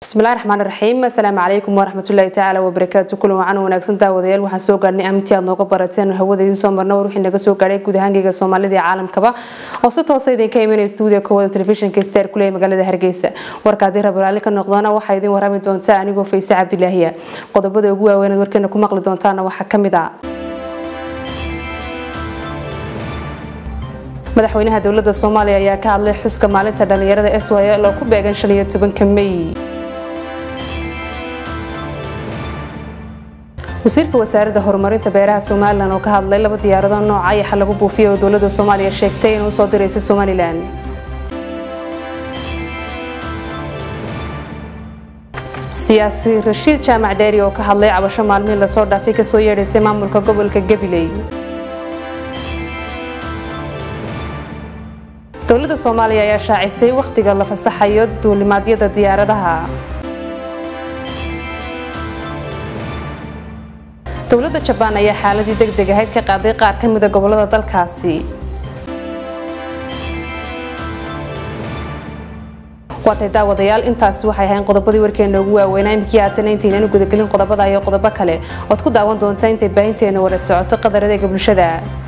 bismillahi raxmaan raxiim asalaamu calaykum waraxmatullaahi tacaala wabarakaatu kulan wacan wanaagsan daawadayaal waxaan soo gaarhnay amintii aad nooga barateen hawada idiin soo marna war wixii naga soo gaadhay guud ahaangeyga soomaalida iyo caalamkaba oo si toosa idinka imanaya stuudiyo kowada telefishinka star kuley magaalada hargeysa warka haddii rabaraali ka noqdona waxaa idiin warrami doontaa anigoo fayse cabdilaahiya qodobada ugu waaweyneed warkeena ku maqli doontaana waxaa ka mid a madaxweynaha dowlada soomaaliya ayaa ka hadlay xuska maalinta dhalinyarada s y l oo ku beegan shan iyo tobanka mey wasiirka wasaaradda horumarinta beeraha somalilan oo ka hadlay laba diyaarado nooca ayaxa lagu buufiyay oo dowlada soomaaliya sheegtay inuu soo diraysa somalilan siyaasi rashiid jaamac dheeri oo ka hadlay cabasho maalmihii lasoo dhaafay kasoo yeedhaysay maamulka gobolka gabiley dowlada soomaaliya ayaa shaacisay wakhtiga la fasaxayo duulimaadyada diyaaradaha dowladda jabaan ayaa xaaladii deg deg ahayd ka qaaday qaar ka mida gobolada dalkaasi waatay daawadayaal intaasi waxay ahayn qodobadii warkeena ugu waaweynaa imikii haatana intaynanu gudagelin qodobada iyo qodobo kale ood ku daawan doonta intay baahinteena wareeg socoto qadar adeega bulshada